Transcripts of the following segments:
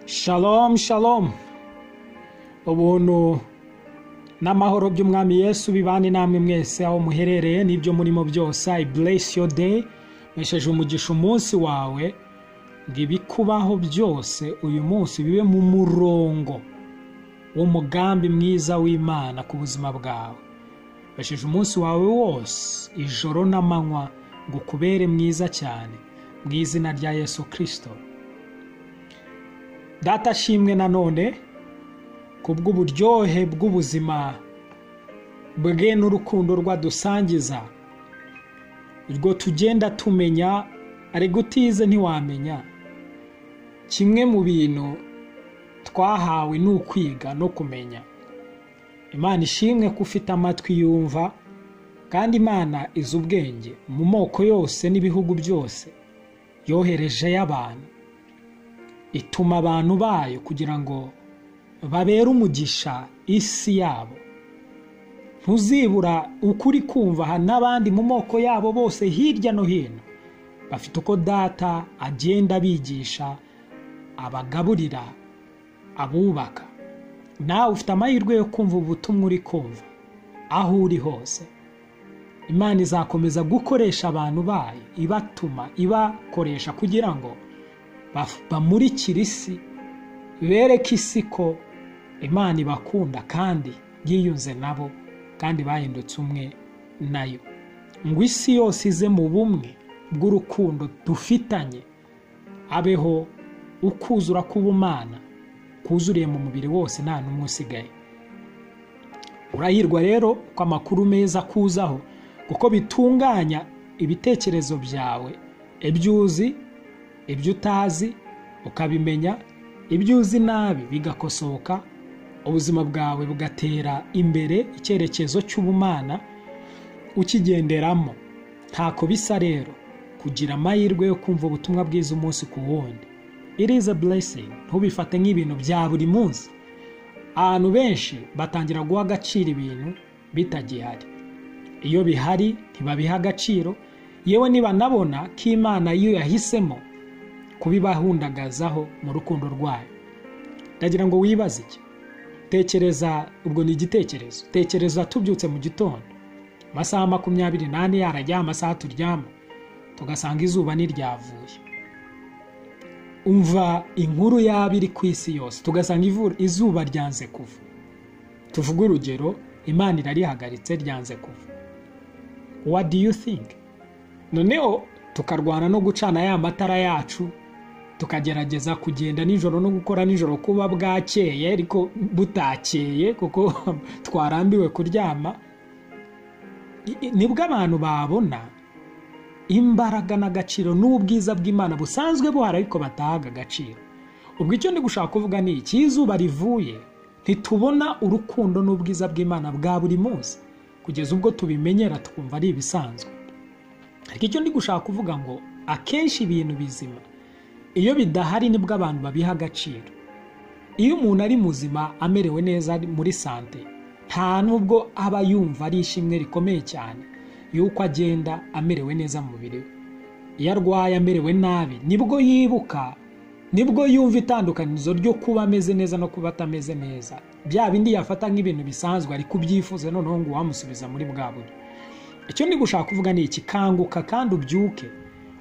Shalom shalom ubuntu n'amahoro by'umwami yesu bibane namwe mwese aho muherereye n'ibyo murimo byose i bless your day mesheje umugisha umunsi wawe ngo ibikubaho byose uyu munsi bibe mu murongo w'umugambi mwiza w'imana ku buzima bwawe mesheje umunsi wawe wose ijoro n'amanywa ngo ukubere mwiza cyane mu izina rya yesu kirisito data ashimwe nanone ku bw'uburyohe bw'ubuzima bwe n'urukundo rwadusangiza urwo tugenda tumenya ari gutize ntiwamenya kimwe mu bintu twahawe ni ukwiga no kumenya imana ishimwe ko ufite amatwi yumva kandi imana izi ubwenge mu moko yose n'ibihugu byose yohereje y'abantu ituma abantu bayo kugira ngo babere umugisha isi yabo ntuzibura ukuri kumva aha n'abandi mu moko yabo bose hirya no hino bafite uko data agenda abigisha abagaburira abubaka nawe ufite amahirwe yo kumva ubutumwa uri kumva aho uri hose imana izakomeza gukoresha abantu bayo ibatuma ibakoresha kugira ngo bamurikire isi bereke isi ko imana ibakunda kandi yiyunze nabo kandi bahindutse umwe nayo ngo isi yose ize mu bumwe bw'urukundo dufitanye abeho ukuzura k'ubumana kuzuriye mu mubiri wose nta n'umwe usigaye urahirwa rero ko amakuru meza akuzaho kuko bitunganya ibitekerezo byawe ibyo uzi ibyo utazi ukabimenya ibyo uzi nabi bigakosoka ubuzima bwawe bugatera imbere icyerekezo cy'ubumana ukigenderamo ntako bisa rero kugira amahirwe yo kumva ubutumwa bwiza umunsi ku wundi it is a blessing ntubifate nk'ibintu bya buri munsi abantu benshi batangira guha agaciro ibintu bitagihari iyo bihari ntibabiha agaciro yewe nibanabona ko imana iyo yahisemo kubibahundagazaho mu rukundo rwayo ndagira ngo wibaze iki tekereza ubwo ni igitekerezo tekereza tubyutse mu gitondo amasaha makumyabiri n'ane yarajya amasaha turyama tugasanga izuba ntiryavuye umva inkuru yaba iri ku isi yose tugasanga izuba ryanze kuva tuvuge urugero imana irarihagaritse ryanze kuva what do you think noneho tukarwana no gucana ya matara yacu tukagerageza kugenda nijoro no gukora nijoro kuba bwakeye ariko butakeye kuko twarambiwe kuryama nibwo abantu babona imbaraga n'agaciro n'ubwiza bw'imana busanzwe buhari ariko batahaga agaciro ubwo icyo ndi gushaka kuvuga ni iki izuba rivuye ntitubona urukundo n'ubwiza bw'imana bwa buri munsi kugeza ubwo tubimenyera twumva ari ibisanzwe ariko icyo ndi gushaka kuvuga ngo akenshi ibintu bizima iyo bidahari nibwo abantu babiha agaciro iyo umuntu ari muzima amerewe neza muri sante nta nubwo aba yumva ari ishimwe rikomeye cyane y'uko agenda amerewe neza mu mubiri we iyo arwaye amerewe nabi nibwo yibuka nibwo yumva itandukanizo ryo kuba ameze neza no kuba atameze neza bya bindi yafata nk'ibintu bisanzwe ariko ubyifuza noneho ngo wamusubiza muri bwa buryo icyo ndi gushaka kuvuga ni iki kanguka kandi ubyuke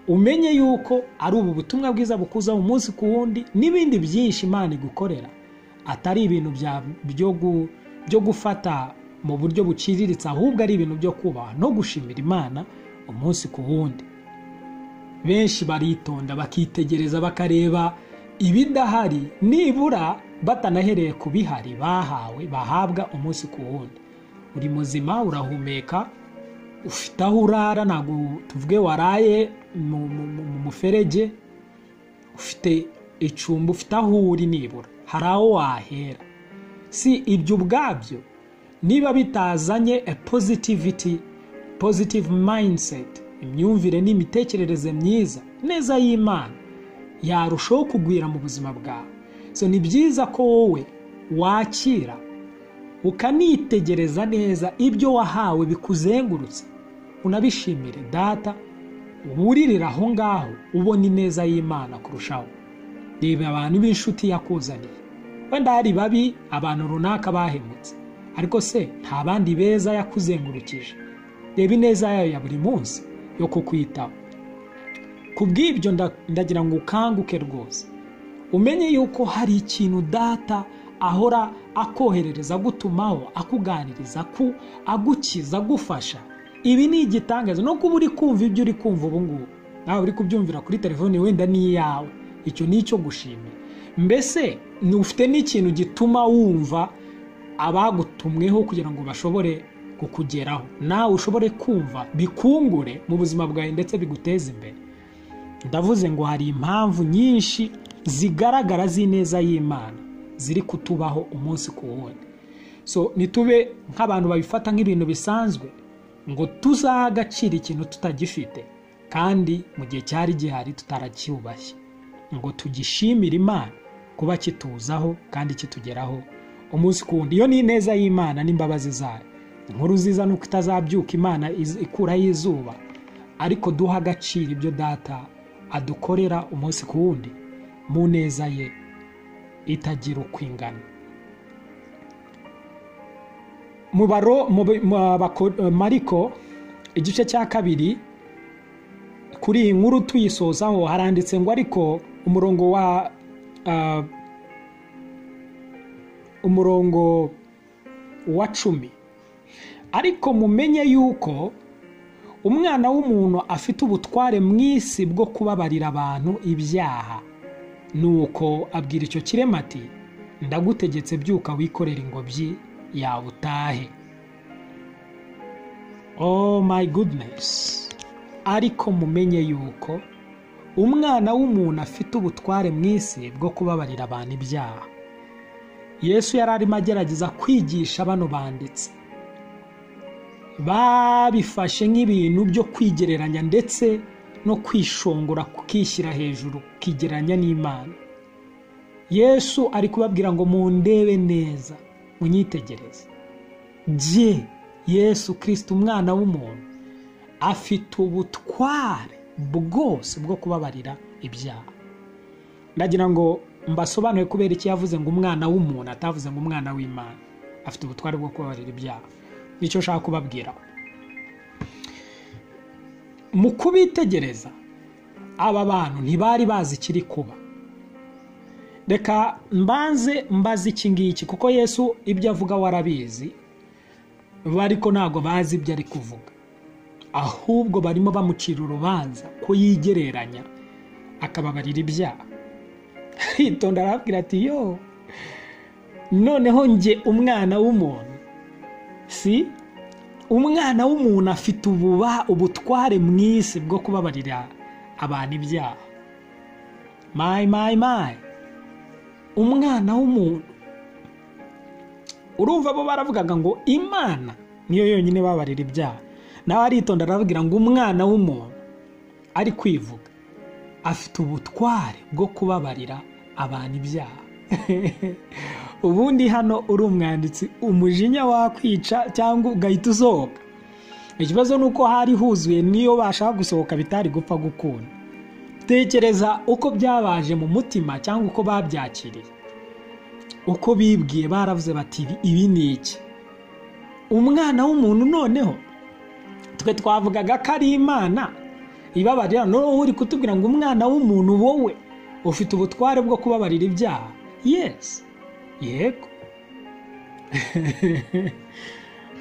umenye yuko ari ubu butumwa bwiza bukuza umunsi ku wundi n'ibindi byinshi imana igukorera atari ibintu byo gufata mu buryo buciriritse ahubwo ari ibintu byo kubaha no gushimira imana umunsi ku wundi benshi baritonda bakitegereza bakareba ibidahari nibura batanahereye ku bihari bahawe bahabwa umunsi ku wundi uri muzima urahumeka ufite aho urara ntabwo tuvuge waraye mu muferege ufite icumbi ufite aho uri nibura hari aho wahera si ibyo ubwabyo niba bitazanye a positivity positive mindset imyumvire n'imitekerereze myiza neza y'imana yarushaho kugwira mu buzima bwawe so ni byiza ko wowe wakira ukanitegereza neza ibyo wahawe bikuzengurutse unabishimire data wuririra aho ngaho ubona ineza y'imana kurushaho reba abantu b'inshuti yakuzaniye wenda hari babi abantu runaka bahemutse ariko se nta bandi beza yakuzengurukije reba ineza yayo ya buri munsi yo kukwitaho ku bw'ibyo nda- ndagira ngo ukanguke rwose umenye yuko hari ikintu data ahora akoherereza agutumaho akuganiriza ku agukiza agufasha ibi ni igitangaza no kuba uri kumva ibyo uri kumva ubu ngubu nawe uri kubyumvira kuri telefone wenda ni iyawe icyo ni icyo gushimira mbese ni- ufite n'ikintu gituma wumva abagutumweho kugira ngo bashobore kukugeraho nawe ushobore kumva bikungure mu buzima bwawe ndetse biguteze imbere ndavuze ngo hari impamvu nyinshi zigaragara z'ineza y'imana ziri kutubaho umunsi ku wundi so nitube nk'abantu babifata nk'ibintu bisanzwe ngo tuzagacira ikintu tutagifite kandi mu gihe cyari gihari tutaracyubashye ngo tugishimire imana kuba kituzaho kandi kitugeraho umunsi ku wundi iyo ni ineza y'imana n'imbabazi zayo inkuru ziza nuko itazabyuka imana iz- ikuraho izuba ariko duha agaciro ibyo data adukorera umunsi ku wundi mu neza ye itagira uko ingana mu baro mu bi- mu bako- mariko igice cya kabiri kuri iyi nkuru tuyisozaho haranditse ngo ariko umurongo wa ah, umurongo wa cumi ariko mumenye yuko umwana w'umuntu afite ubutware mu isi bwo kubabarira abantu ibyaha nuko abwira icyo kirema ati ndagutegetse byuka wikorera ingobyi yawe utahe oh my goodness ariko mumenye yuko umwana w'umuntu afite ubutware mu isi bwo kubabarira abantu ibyaha yesu yari arimo agerageza kwigisha bano banditsi babifashe nk'ibintu byo kwigereranya ndetse no kwishongora kukishyira hejuru kukigereranya n'imana yesu ari kubabwira ngo mundebe neza munyitegereze jye yesu kirisita umwana w'umuntu afite ubutware bwose bwo kubabarira ibyaha ndagira ngo mbasobanure kubera iki yavuze ngo umwana w'umuntu atavuze ngo umwana w'imana afite ubutware bwo kubabarira ibyaha nicyo nshaka kubabwira mu kubitegereza aba bantu ntibari bazi ikiri kuba reka mbanze mbaze iki ngiki kuko yesu ibyo avuga warabizi ariko ntabwo bazi ibyo ari kuvuga ahubwo barimo bamucira urubanza ko yigereranya akababarira ibyaha aritonda arababwira ati yo noneho njye umwana w'umuntu si umwana w'umuntu afite ububa ubutware mu isi bwo kubabarira abantu ibyaha mayi mayi mayi umwana w'umuntu urumva bo baravugaga ngo imana niyo yonyine babarira ibyaha nawe aritonda aravugira ngo umwana w'umuntu ari kwivuga afite ubutware bwo kubabarira abantu ibyaha ubundi hano uri umwanditsi umujinya wakwica cyangwa ugahita usohoka ikibazo ni uko hari huzuye n'iyo bashaka gusohoka bitari gupfa gukunda tekereza uko byabaje mu mutima cyangwa uko babyakiriye uko bibwiye baravuze bati ibi ni iki umwana w'umuntu noneho twe twavugaga ko ari imana ibabarira noneho uri kutubwira ngo umwana w'umuntu wowe ufite ubutware bwo kubabarira ibyaha yesi yego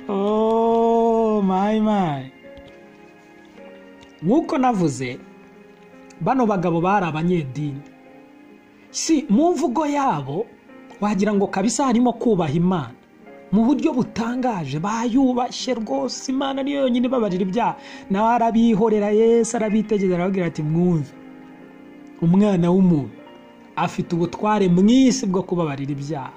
Oh, my, my. nk'uko navuze bano bagabo bari abanyedini si mu mvugo yabo wagira ngo kabisa harimo kubaha imana mu buryo butangaje bayubashye rwose imana niyo yonyine ibabarira ibyaha nawe arabihorera yesu arabitegereza arababwira ati mwumve umwana w'umuntu afite ubutware mu isi bwo kubabarira ibyaha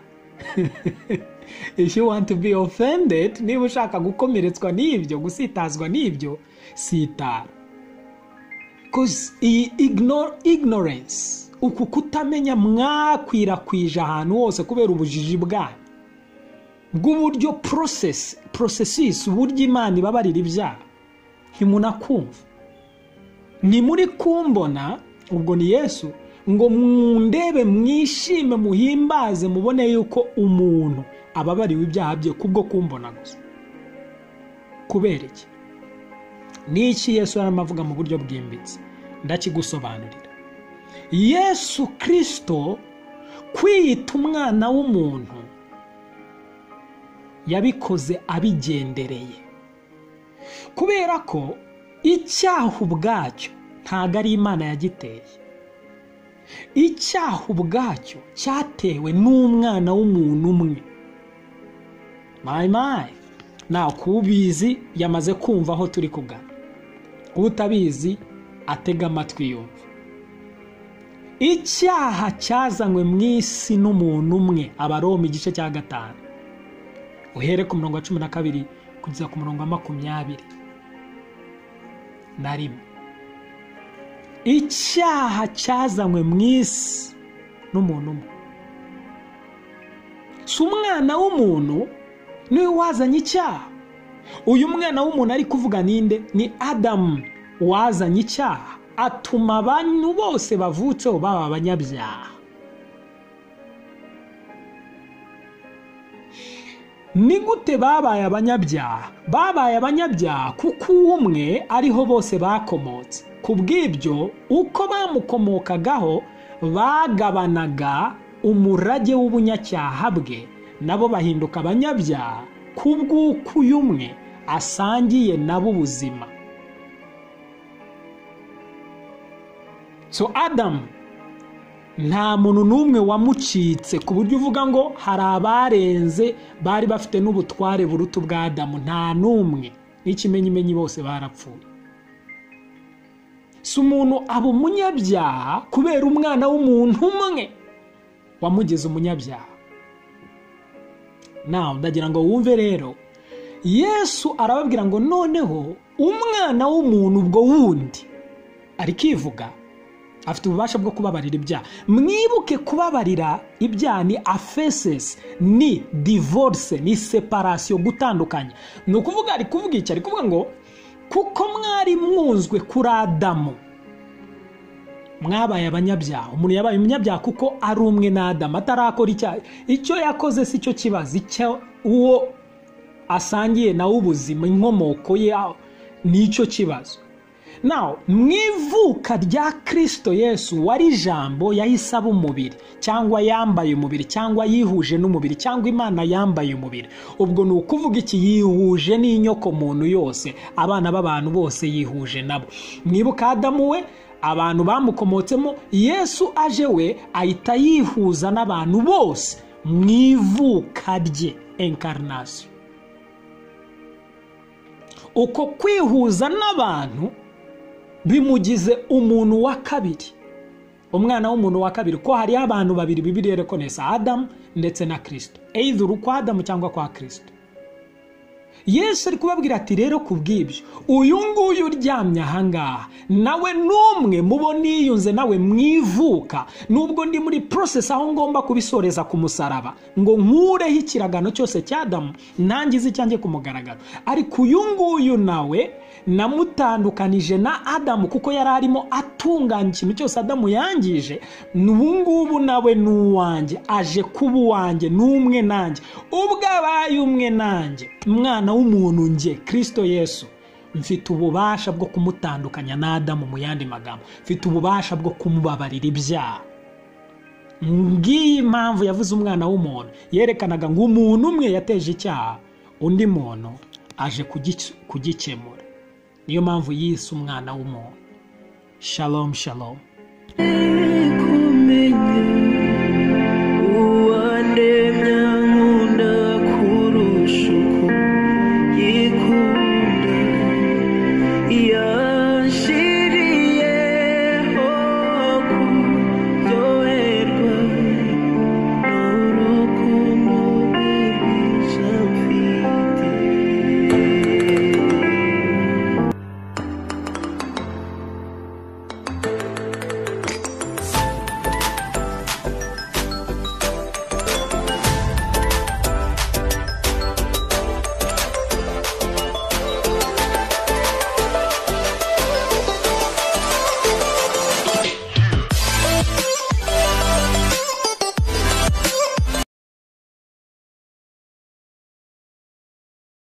if you want to be offended niba ushaka gukomeretswa n'ibyo gusitazwa n'ibyo sitara because iyi igno- ignorance uku kutamenya mwakwirakwije ahantu hose kubera ubujiji bwanyu bw'uburyo porosesi porosesisi uburyo imana ibabarira ibyaha ntimunakumva ntimuri kumbona ubwo ni yesu ngo mundebe mwishime muhimbaze mubone yuko umuntu ababariwe ibyaha bye kubwo kumbona gusa kubera iki ni iki yesu yarimo avuga mu buryo bwimbitse ndakigusobanurira yesu kirisito kwiyita umwana w'umuntu yabikoze abigendereye kubera ko icyaha ubwacyo ntabwo ari imana yagiteye icyaha ubwacyo cyatewe n'umwana w'umuntu umwe mayimayi nta kubizi yamaze kumva aho turi kugana utabizi atega amatwi yumva icyaha cyazanywe mu isi n'umuntu umwe abaroma igice cya gatanu uhere ku murongo wa cumi na kabiri kugeza ku murongo wa makumyabiri na rimwe icyaha cyazanywe mu isi n'umuntu umwe si umwana w'umuntu niwe wazanye icyaha uyu mwana w'umuntu ari kuvuga ninde ni adamu wazanye icyaha atuma abantu bose bavutseho baba abanyabyaha ni gute babaye abanyabyaha babaye abanyabyaha kuko umwe ariho bose bakomotse ku bw'ibyo uko bamukomokagaho bagabanaga umurage w'ubunyacyaha bwe nabo bahinduka abanyabyaha ku bw'uko uyu umwe asangiye nabo ubuzima so adamu nta muntu n'umwe wamucitse ku buryo uvuga ngo hari abarenze bari bafite n'ubutware buruta ubw'adamu nta n'umwe n'ikimenyimenyi bose barapfuye si umuntu aba umunyabyaha kubera umwana w'umuntu umwe wamugize umunyabyaha nawe ndagira ngo wumve rero yesu arababwira ngo noneho umwana w'umuntu ubwo wundi arikivuga afite ububasha bwo kubabarira ibyaha mwibuke kubabarira ibyaha ni afesesi ni divorce ni separasiyo gutandukanya ni ukuvuga ari kuvuga iki ari kuvuga ngo kuko mwari mwunzwe kuri adamu mwabaye abanyabyaha umuntu yabaye umunyabyaha kuko ari umwe n'adamu atarakora icyaha icyo yakoze si cyo kibazo icyo uwo asangiye nawe ubuzima inkomoko ye nicyo kibazo nawe mu ivuka rya kirisito yesu wari ijambo yahise aba umubiri cyangwa yambaye umubiri cyangwa yihuje n'umubiri cyangwa imana yambaye umubiri ubwo ni ukuvuga iki yihuje n'inyokomuntu yose abana b'abantu bose yihuje nabo mwibuka adamu we abantu bamukomotsemo yesu aje we ahita yihuza n'abantu bose mu ivuka rye enkarinasiyo uko kwihuza n'abantu bimugize umuntu wa kabiri umwana w'umuntu wa kabiri ko hariho abantu babiri bibiri yerekonesa adamu ndetse na kirisito eyiduru kwa adamu cyangwa kwa kirisito yesu ari kubabwira ati rero ku bw'ibyo uyu nguyu uryamye ahangaha nawe n'umwe mubo niyunze nawe mwivuka nubwo ndi muri porosesi aho ngomba kubisoreza ku musaraba ngo nkureho ikiragano cyose cy'adamu ntangize icyanjye ku mugaragaro ariko uyu nguyu nawe namutandukanije na adamu kuko yari arimo atunganya ikintu cyose adamu yangije n'ubu ngubu nawe ni uwanjye aje kuba uwanjye ni umwe nanjye ubwo abaye umwe nanjye mwana w'umuntu nge kirisito yesu mfite ububasha bwo kumutandukanya n'adamu mu yandi magambo mfite ububasha bwo kumubabarira ibyaha ngiyi impamvu yavuze umwana w'umuntu yerekanaga ngo umuntu umwe yateje icyaha undi muntu aje kugikemura niyo mpamvu yise umwana w'umuntu shalom shalom